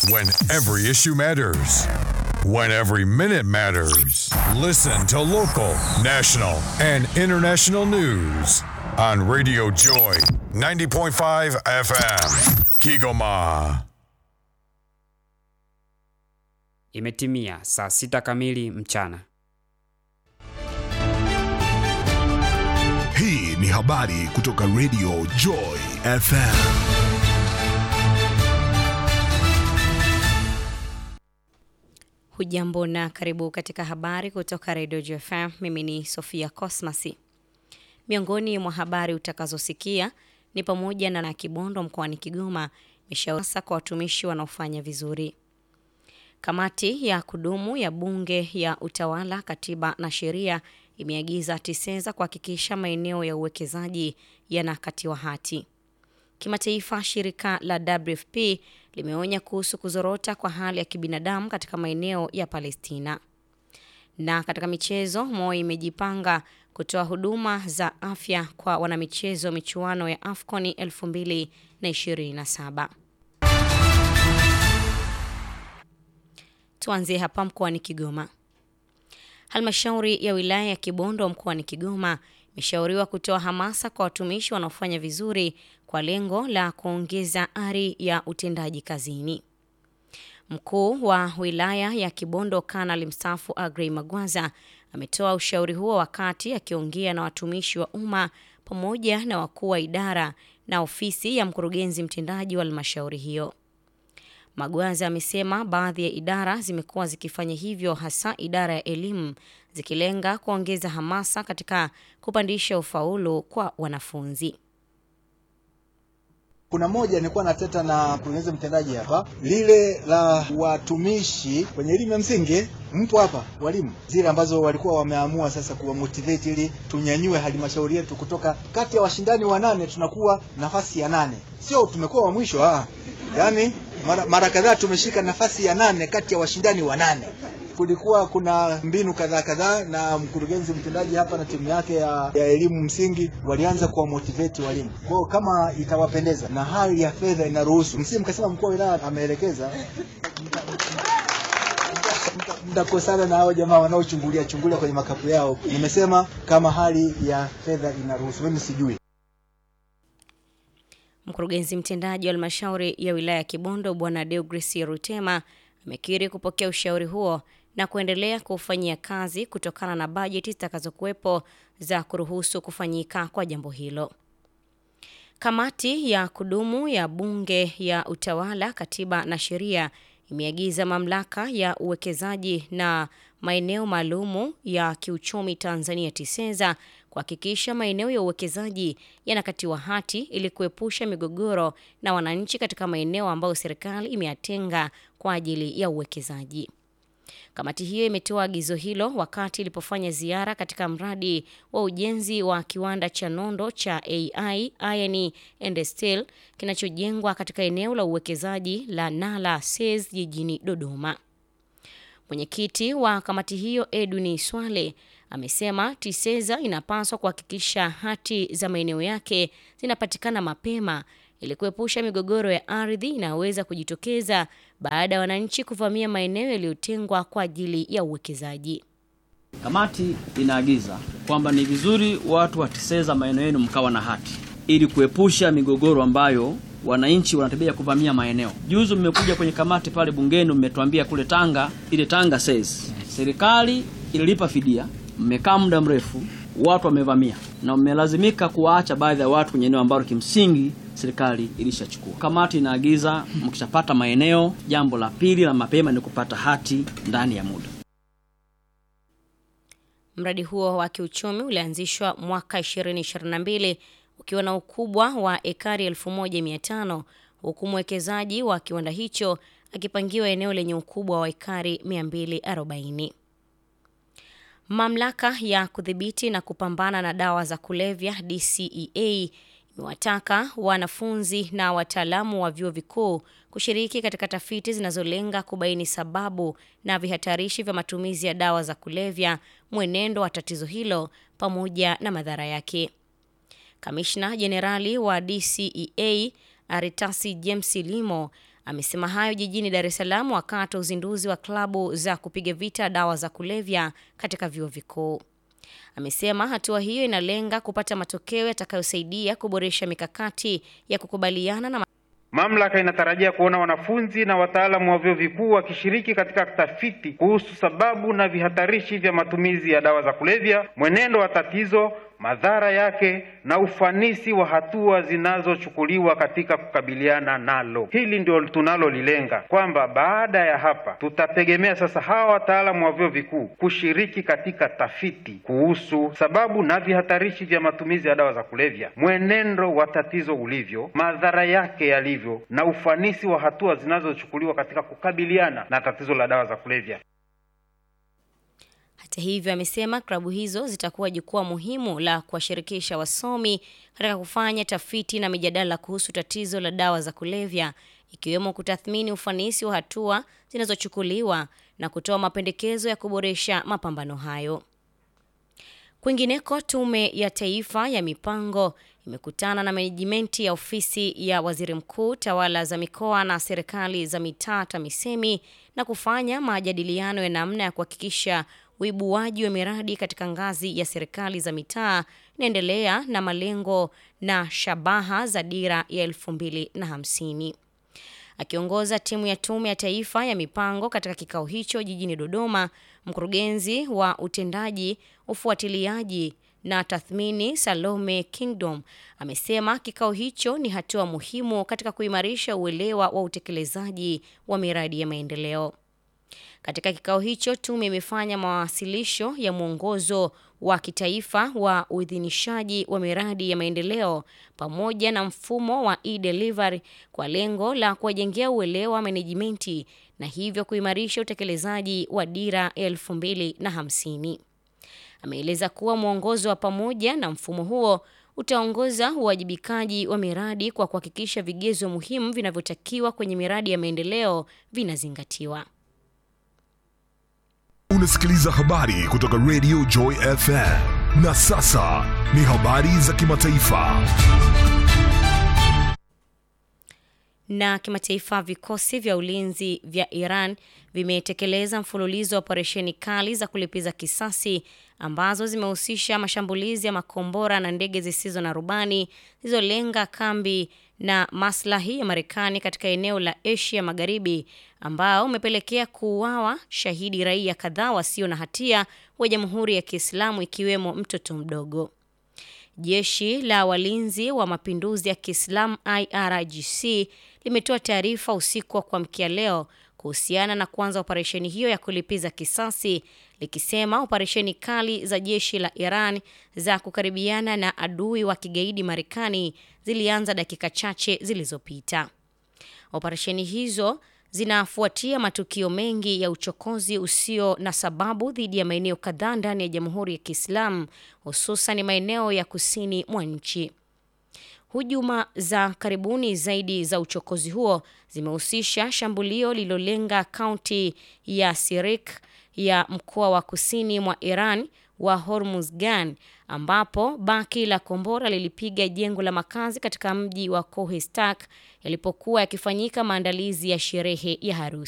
When every issue matters. When every minute matters. Listen to local, national, and international news on Radio Joy 90.5 FM. Kigoma. Imetimia saa sita kamili mchana. Hii ni habari kutoka Radio Joy FM. Hujambo na karibu katika habari kutoka Radio JFM. Mimi ni Sofia Cosmasi. Miongoni mwa habari utakazosikia ni pamoja na na Kibondo mkoani Kigoma imeshauri kwa watumishi wanaofanya vizuri. Kamati ya kudumu ya Bunge ya Utawala, Katiba na Sheria imeagiza TISEZA kuhakikisha maeneo ya uwekezaji yanakatiwa hati. Kimataifa, shirika la WFP limeonya kuhusu kuzorota kwa hali ya kibinadamu katika maeneo ya Palestina. Na katika michezo, Moi imejipanga kutoa huduma za afya kwa wanamichezo michuano ya AFCON 2027. Tuanzie hapa mkoani Kigoma. Halmashauri ya wilaya ya Kibondo mkoani Kigoma imeshauriwa kutoa hamasa kwa watumishi wanaofanya vizuri kwa lengo la kuongeza ari ya utendaji kazini. Mkuu wa wilaya ya Kibondo Kanali mstaafu Agrey Magwaza ametoa ushauri huo wakati akiongea na watumishi wa umma pamoja na wakuu wa idara na ofisi ya mkurugenzi mtendaji wa halmashauri hiyo. Magwaza amesema baadhi ya idara zimekuwa zikifanya hivyo, hasa idara ya elimu, zikilenga kuongeza hamasa katika kupandisha ufaulu kwa wanafunzi. Kuna moja nilikuwa nateta na mkurugenzi mtendaji hapa, lile la watumishi kwenye elimu ya msingi. Mpo hapa walimu, zile ambazo walikuwa wameamua sasa kuwa motivate ili tunyanyue halmashauri yetu kutoka kati ya washindani wanane tunakuwa nafasi ya nane, sio tumekuwa wa mwisho ah. Yaani mara, mara kadhaa tumeshika nafasi ya nane kati ya washindani wanane. Kulikuwa kuna mbinu kadhaa kadhaa, na mkurugenzi mtendaji hapa na timu yake ya, ya elimu msingi walianza kuwa motivate walimu. Kwa hiyo kama itawapendeza na hali ya fedha inaruhusu, msi mkasema mkuu wa wilaya ameelekeza mtakosana na hao jamaa wanaochungulia chungulia kwenye makapu yao. Nimesema kama hali ya fedha inaruhusu, mimi sijui. Mkurugenzi mtendaji wa halmashauri ya wilaya ya Kibondo Bwana Deogresi Rutema amekiri kupokea ushauri huo na kuendelea kufanyia kazi kutokana na bajeti zitakazokuwepo za kuruhusu kufanyika kwa jambo hilo. Kamati ya kudumu ya Bunge ya Utawala, Katiba na Sheria imeagiza mamlaka ya uwekezaji na maeneo maalumu ya kiuchumi Tanzania TISEZA kuhakikisha maeneo ya uwekezaji yanakatiwa hati ili kuepusha migogoro na wananchi katika maeneo ambayo serikali imeyatenga kwa ajili ya uwekezaji. Kamati hiyo imetoa agizo hilo wakati ilipofanya ziara katika mradi wa ujenzi wa kiwanda cha nondo cha AI Iron and Steel kinachojengwa katika eneo la uwekezaji la Nala SEZ jijini Dodoma. Mwenyekiti wa kamati hiyo Edwin Swale amesema TISEZA inapaswa kuhakikisha hati za maeneo yake zinapatikana mapema ili kuepusha migogoro ya ardhi inayoweza kujitokeza baada ya wananchi kuvamia maeneo yaliyotengwa kwa ajili ya uwekezaji. Kamati inaagiza kwamba ni vizuri watu wa TISEZA maeneo yenu mkawa na hati ili kuepusha migogoro ambayo wananchi wanatembea kuvamia maeneo. Juzi mmekuja kwenye kamati pale bungeni, mmetuambia kule Tanga, ile Tanga SEZ serikali ililipa fidia, mmekaa muda mrefu, watu wamevamia na mmelazimika kuwaacha baadhi ya watu kwenye eneo ambalo kimsingi serikali ilishachukua. Kamati inaagiza mkishapata maeneo, jambo la pili la mapema ni kupata hati ndani ya muda. Mradi huo wa kiuchumi ulianzishwa mwaka 2022 ukiwa na ukubwa wa ekari 1500 huku mwekezaji wa kiwanda hicho akipangiwa eneo lenye ukubwa wa ekari 240. Mamlaka ya kudhibiti na kupambana na dawa za kulevya DCEA imewataka wanafunzi na wataalamu wa vyuo vikuu kushiriki katika tafiti zinazolenga kubaini sababu na vihatarishi vya matumizi ya dawa za kulevya, mwenendo wa tatizo hilo pamoja na madhara yake. Kamishna Jenerali wa DCEA Aritasi James Limo Amesema hayo jijini Dar es Salaam wakati wa uzinduzi wa klabu za kupiga vita dawa za kulevya katika vyuo vikuu. Amesema hatua hiyo inalenga kupata matokeo yatakayosaidia kuboresha mikakati ya kukubaliana na Mamlaka inatarajia kuona wanafunzi na wataalamu wa vyuo vikuu wakishiriki katika tafiti kuhusu sababu na vihatarishi vya matumizi ya dawa za kulevya, mwenendo wa tatizo, madhara yake na ufanisi wa hatua zinazochukuliwa katika kukabiliana nalo. Hili ndio tunalolilenga, kwamba baada ya hapa tutategemea sasa hawa wataalamu wa vyuo vikuu kushiriki katika tafiti kuhusu sababu na vihatarishi vya matumizi ya dawa za kulevya, mwenendo wa tatizo ulivyo, madhara yake yalivyo, na ufanisi wa hatua zinazochukuliwa katika kukabiliana na tatizo la dawa za kulevya. Hata hivyo, amesema klabu hizo zitakuwa jukwaa muhimu la kuwashirikisha wasomi katika kufanya tafiti na mijadala kuhusu tatizo la dawa za kulevya, ikiwemo kutathmini ufanisi wa hatua zinazochukuliwa na kutoa mapendekezo ya kuboresha mapambano hayo. Kwingineko, Tume ya Taifa ya Mipango imekutana na menejimenti ya ofisi ya waziri mkuu, tawala za mikoa na serikali za mitaa TAMISEMI na kufanya majadiliano ya namna ya kuhakikisha uibuaji wa miradi katika ngazi ya serikali za mitaa inaendelea na malengo na shabaha za dira ya elfu mbili na hamsini. Akiongoza timu ya Tume ya Taifa ya Mipango katika kikao hicho jijini Dodoma, mkurugenzi wa utendaji, ufuatiliaji na tathmini Salome Kingdom amesema kikao hicho ni hatua muhimu katika kuimarisha uelewa wa utekelezaji wa miradi ya maendeleo. Katika kikao hicho, tume imefanya mawasilisho ya mwongozo wa kitaifa wa uidhinishaji wa miradi ya maendeleo pamoja na mfumo wa e-delivery kwa lengo la kuwajengea uelewa wa menejimenti na hivyo kuimarisha utekelezaji wa dira ya elfu mbili na hamsini. Ameeleza kuwa mwongozo wa pamoja na mfumo huo utaongoza uwajibikaji wa miradi kwa kuhakikisha vigezo muhimu vinavyotakiwa kwenye miradi ya maendeleo vinazingatiwa. Unasikiliza habari kutoka Radio Joy FM. Na sasa ni habari za kimataifa. Na kimataifa, vikosi vya ulinzi vya Iran vimetekeleza mfululizo wa operesheni kali za kulipiza kisasi ambazo zimehusisha mashambulizi ya makombora na ndege zisizo na rubani zilizolenga kambi na maslahi ya Marekani katika eneo la Asia Magharibi, ambao umepelekea kuuawa shahidi raia kadhaa wasio na hatia wa Jamhuri ya Kiislamu ikiwemo mtoto mdogo. Jeshi la walinzi wa mapinduzi ya Kiislamu IRGC limetoa taarifa usiku wa kuamkia leo kuhusiana na kuanza operesheni hiyo ya kulipiza kisasi likisema operesheni kali za jeshi la Iran za kukaribiana na adui wa kigaidi Marekani zilianza dakika chache zilizopita. Operesheni hizo zinafuatia matukio mengi ya uchokozi usio na sababu dhidi ya maeneo kadhaa ndani ya Jamhuri ya Kiislamu, hususan maeneo ya kusini mwa nchi. Hujuma za karibuni zaidi za uchokozi huo zimehusisha shambulio lililolenga kaunti ya Sirik ya mkoa wa kusini mwa Iran wa Hormuzgan, ambapo baki la kombora lilipiga jengo la makazi katika mji wa Kohistak yalipokuwa yakifanyika maandalizi ya sherehe ya harusi.